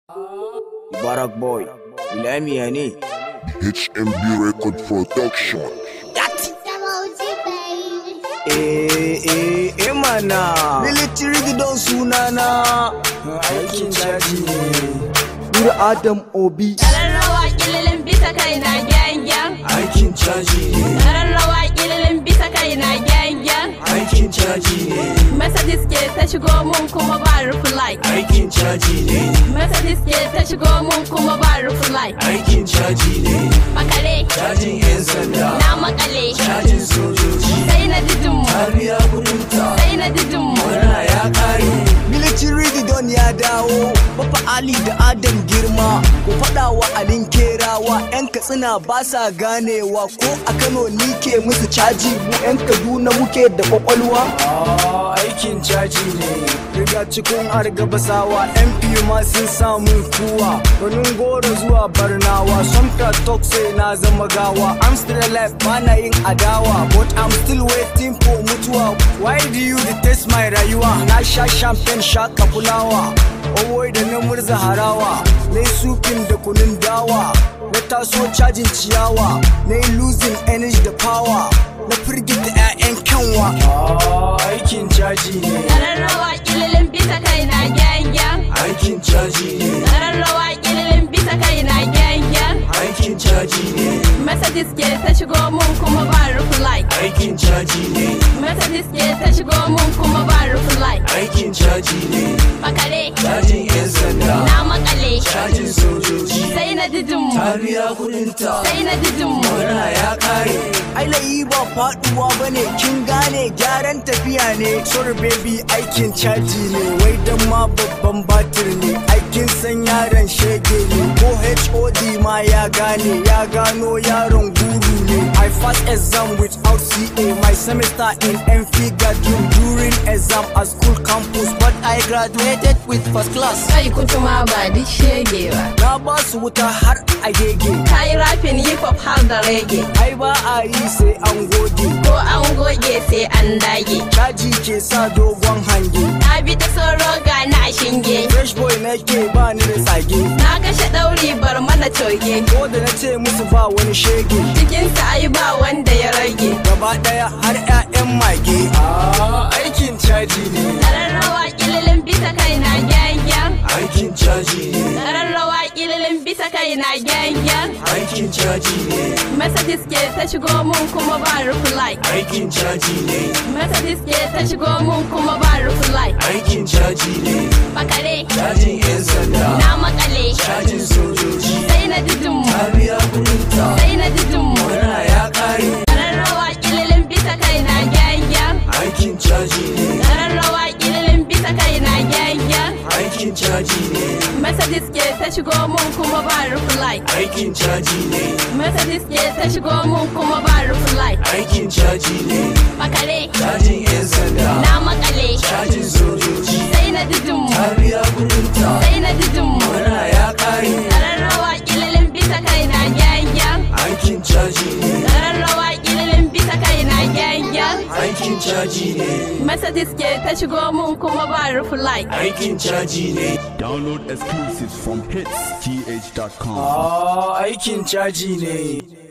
Barak Boy, Ilamiya ne. HMB Record Production. Eh, eh, eh mana. Military gidan sunana. Aikin caji ne. Nur Adam Obi. Ƙararrawa ƙililin bisa kai na gyangyan. Aikin caji ne. Ƙararrawa ƙililin bisa kai na gyangyan. Aikin caji ne. Mercedes ke ta shigo mun kuma ba reply. Aikin caji ne. Mercedes ke ta shigo mun kuma ba reply. Aikin caji ne. Makale, Cajin 'yan sanda. na makale. Cajin sojoji. Sai na didin mu, Kariya kudinta. sai na didin mu. Murna ya kare. Military Gidon ya dawo, Baba Ali da Adam girma, ku faɗa wa Alin Kerawa, 'yan Katsina ba sa ganewa ko a Kano ni ke musu caji mu 'yan Kaduna muke da kwakwalwa. aikin caji ne, riga cikin argabasawa, MP ma sun samu kuwa, ganin goro zuwa barnawa, somta talk say na zama gawa, I'm still alive ba na yin adawa, but I'm still waiting for mutuwa. Why do you detest my rayuwa? Na sha champagne shaka fulawa, owoi da na murza harawa, na yi supin da kunun dawa, na taso cajin ciyawa, na yi losing energy da power, na firgita 'ya'yan kyanwa. aikin caji ne, Ƙararrawa ƙililin bisa kai na gyangyan. aikin caji ne, Ƙararrawa ƙililin bisa kai na gyangyan. aikin caji ne, Mercedes ke ta shigo mun kuma ba reply. aikin caji ne, Mercedes ke ta shigo mun kuma ba reply. aikin caji ne, Makale, cajin 'yan sanda, na makale. cajin sojoji, Sai na didin mu, kariya kudinta. sai na didin mu. Murna ya kare. Ai layi ba faduwa bane kin gane gyaran tafiya ne. Sorry baby aikin caji ne wai dan ma babban batir ne. Aikin san yaron shege ne ko HOD ma ya gane ya gano yaron guru ne. I pass exam without CA my semester in MF Gadrum during exam at school campus but I graduated with first class. Kai kutuma ba duk shege ba. Na ba su wuta har a gege. Ka yi rafin hip hop har da rege. Ai ba a yi sai an gode. Ko an goge sai an dage. Caji ke sa dogon hange Na bi ta soro ga na shinge. Fresh boy nake ba ni da tsage Na kashe ɗauri bar mana coge. Ko da na ce musu ba wani shege Cikinsa ai ba wanda ya rage. Gaba daya har 'ya'yan mage Aikin caji ne Ƙararrawa ƙililin bisa kai na gyangyan. Aikin caji ne Ƙararrawa ƙililin bisa kai na gyangyan. Aikin caji ne Mercedes ke ta shigo mun kuma ba reply. Aikin caji ne Mercedes ke ta shigo mun kuma ba reply. Aikin caji ne Makale, Cajin 'yan sanda na makale. Cajin sojoji Sai na didin mu, Kariya kudinta sai na didin mu. Murna ya kare Ƙararrawa ƙililin bisa kai na gyangyan. Aikin caji ne Ƙararrawa ƙililin bisa kai na gyangyan. Aikin caji ne Mercedes ke ta shigo mun kuma ba reply. Aikin caji ne Mercedes ke ta shigo mun kuma ba reply. Aikin caji ne Makale, Cajin 'yan sanda na makale. Cajin sojoji Sai na didin mu, Kariya kudinta sai na didin mu. Murna ya kare Ƙararrawa ƙililin bisa kai na gyangyan. Aikin caji ne Ƙararrawa ƙililin bisa kai na gyangyan. Aikin caji ne Mercedes ke ta shigo mun kuma ba reply. Aikin caji ne Download exclusives from hitsgh.com. Aikin caji ne